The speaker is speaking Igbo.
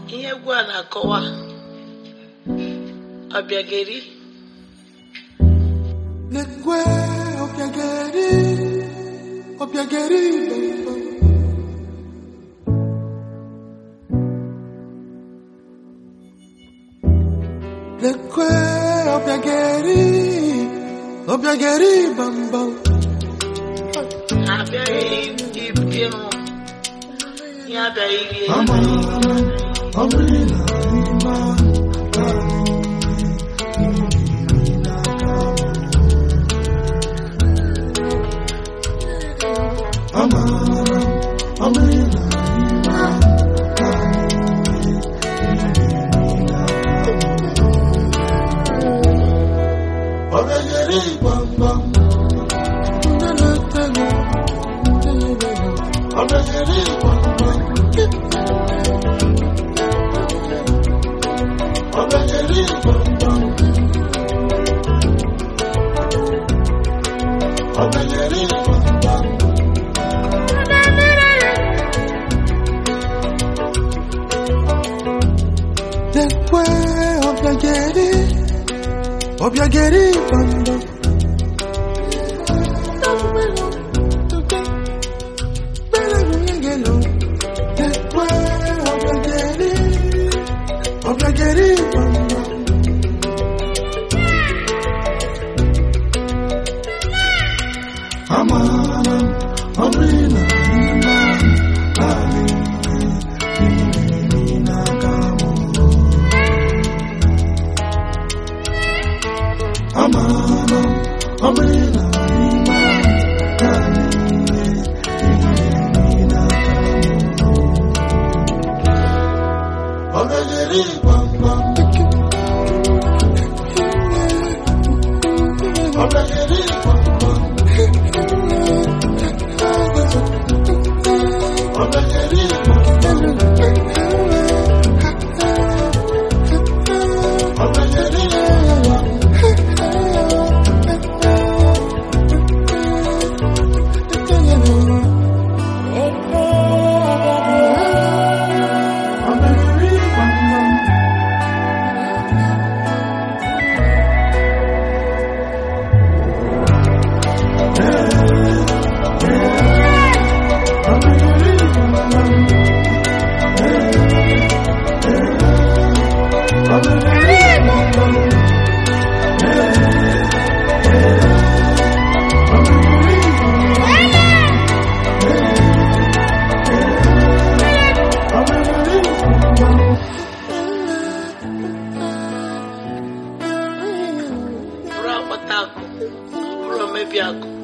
ihe egwu a na-akọwa ọbịageri Lekwe obiageri, obiageri bamba. Lekwe obiageri, obiageri bamba. ha abịaghị ịrụ ihe abịaghị iri Ama, ọbụrụ na ịma, ama, ọbụrụ na ịma, ọbịageri gbamgbam. Ọbịageri gbamgbam. Ọbịageri gbamgbam. Ọbịageri gbamgbam. Lekwe ọbịageri, ọbịageri gbamgbam. Lekwe ọbịageri, ọbịageri gbamgbam. Ama ọ bụrụ na ịma naanị ihe n'aka m. Ama ọ bụrụ na ịma naanị ihe n'aka m. Ọ ga-ejeri gbamgbam. Ọ ga-ejeri gbamgbam. Ọ ga-ejeri gbamgbam. Ọ ga-ejeri gbamgbam. Ọ ga-ejeri gbamgbam. Ọ ga-ejeri gbamgbam. Ọ ga-ejeri gbamgbam. Ọ ga-ejeri gbamgbam. Ọ ga-ejeri gbamgbam. bụrụ akpata akụ ọ bụrụ omebi akụ